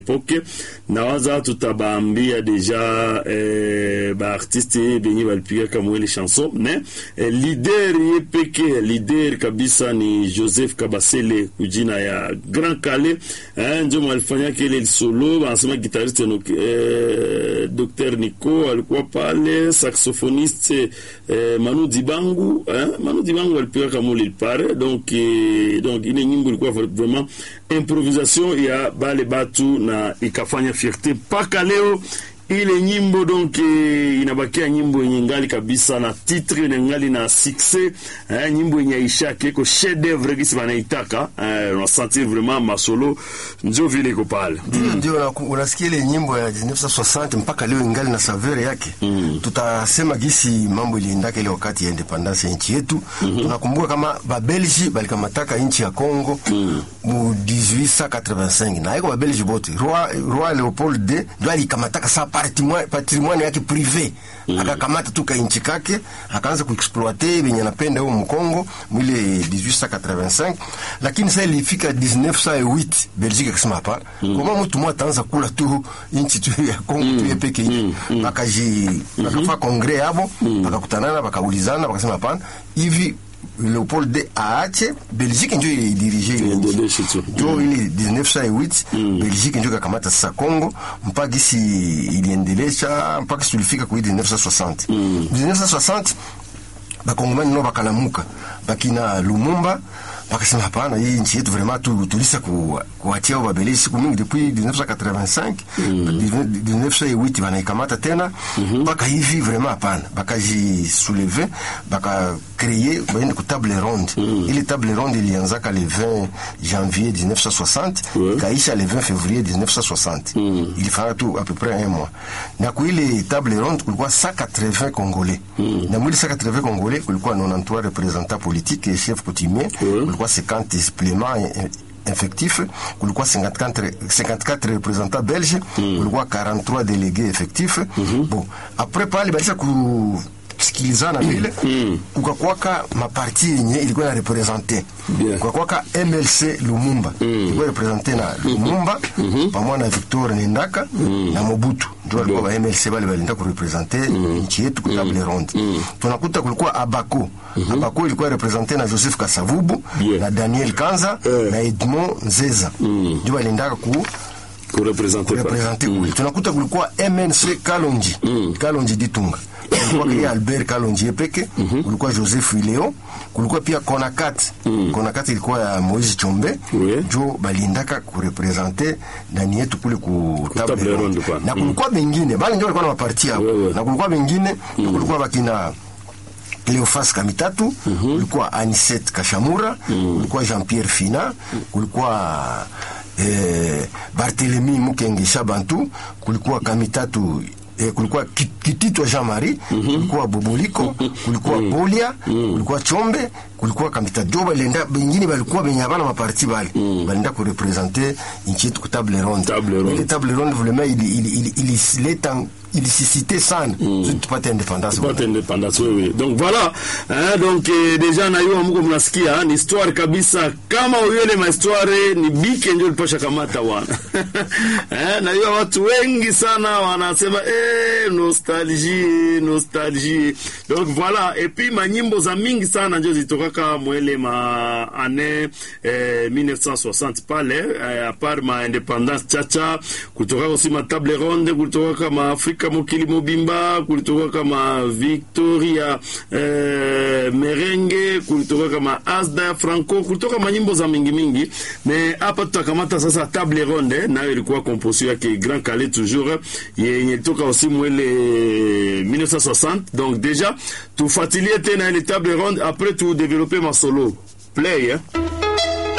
epoke nawaza tutabaambia deja eh, baartiste benye balipigaka mwele chanson me eh, lider ye peke lider kabisa ni Joseph Kabasele kujina ya Grand Kale eh, njo mwalifanyaka ile solo, banasema gitariste no, eh, Dr Nico alikuwa pale, saxophoniste eh, Manu Dibangu eh, Manu Dibangu alipigaka mwele pare donc eh, donc ile nyimbo ilikuwa vraiment improvisation ya bale batu na ikafanya fierte mpaka leo ile nyimbo donc eh, inabakia nyimbo yenye ngali kabisa na titre yenye ngali na succès eh, nyimbo yenye aishake iko chef d'oeuvre gisi banaitaka eh, unasentir vraiment masolo njo vile iko pale ndio ndio una- unasikia ile nyimbo ya 1960 mpaka leo ingali na savere yake tutasema gisi mambo iliendaka ile wakati ya independance ya nchi yetu tunakumbuka kama babelgi balikamataka nchi ya Congo mu 1885 na iko babelgi bote roi, roi Leopold II ndio alikamataka sa patrimoine, patrimoine yake privé akakamata tu ka nchi kake akaanza kuexploite benye anapenda huko mkongo mwile 1885 lakini sasa ilifika 1908 Belgique akasema hapana kama mtu mmoja ataanza kula tu nchi tu ya Kongo tu yepeke hivi bakaji bakafa kongre yabo bakakutanana bakaulizana bakasema hapana hivi Leopold II aache Belgique ndio ilidirige ile nchi. Iendeleshe tu. ndio ile 1908 Belgique ndio kakamata sasa Congo mpaka gisi iliendelesha mpaka gisi tulifika kwa 1960 1960 bakongomani nao bakalamuka bakina Lumumba bakasema hapana, hii nchi yetu vraiment tu, tulisa ku, kuachia babelezi siku mingi depuis 1985 1908 banaikamata tena mpaka hivi vraiment hapana, bakaji souleve baka créer baende ku table ronde ile table ronde ilianzaka le 20 janvier 1960 Ouais. ikaisha le 20 février 1960 ilifanya tu à peu près un mois na ku ile table ronde kulikuwa 180 congolais na mwili 180 congolais kulikuwa 93 représentants politiques et chefs coutumiers Ouais. kulikuwa 50 suppléments eh, effectifs kulikuwa 54, 54 représentants belges kulikuwa 43 délégués effectifs bon après pale balisha ku sikilizana vile kukakwaka maparti yenye ilikuwa na represente Bien. kukakwaka MLC Lumumba ilikuwa represente na Lumumba pamoja na Victor Nendaka na Mobutu ndio walikuwa ba MLC bale balinda kurepresente nchi yetu kwa table ronde tunakuta kulikuwa Abako Abako ilikuwa represente na Joseph Kasavubu Bien. na Daniel Kanza Eh. na Edmond Nzeza ndio balindaka ku kurepresente pa kurepresente kule tunakuta kulikuwa MNC Kalonji Kalonji Ditunga kulikuwa pia Albert Kalonji Epeke kulikuwa Joseph Ileo kulikuwa pia Konakat Konakat ilikuwa ya Moise Chombe Oui. jo balindaka kurepresente ndani yetu kule ku table table ronde ronde pa. na kulikuwa bengine bali ndio walikuwa na maparti yao Oui, oui. na kulikuwa bengine kulikuwa bakina Cleofas Kamitatu kulikuwa Aniset Kashamura kulikuwa Jean-Pierre Fina kulikuwa eh, Barthélemy Mukenge Shabantu kulikuwa Kamitatu eh, kulikuwa Ki- Kititwa Jean-Marie kulikuwa Boboliko kulikuwa Bolia kulikuwa Chombe kulikuwa Kamitatu jo balenda bengine balikuwa benye abana maparti bale balenda kurepresente nchi yetu ku table ronde Table ronde. Ile table ronde vraiment ili ili ili ilileta ilisisite sana mm. tupate independance tupate independance wewe donc voilà hein, donc eh, deja nayua mko mnasikia ni histoire kabisa kama uyole ma histoire ni bike ndio lipasha kamata wana eh, nayua watu wengi sana wanasema eh, nostalgie nostalgie donc voilà et puis manyimbo za mingi sana ndio zitokaka mwele ma ane eh, 1960 pale eh, a part ma independance chacha kutoka aussi ma table ronde kutoka kama Afrika mokili mobimba kulitoka kama Victoria eh, Merenge kulitoka kama Asda Franco kulitoka manyimbo za mingi mingi me hapa tutakamata sasa table ronde nayo ilikuwa composition yake Grand Calais toujours yenye toka aussi mwele 1960 donc déjà tufuatilie tena ile table ronde après tu développer ma solo play eh?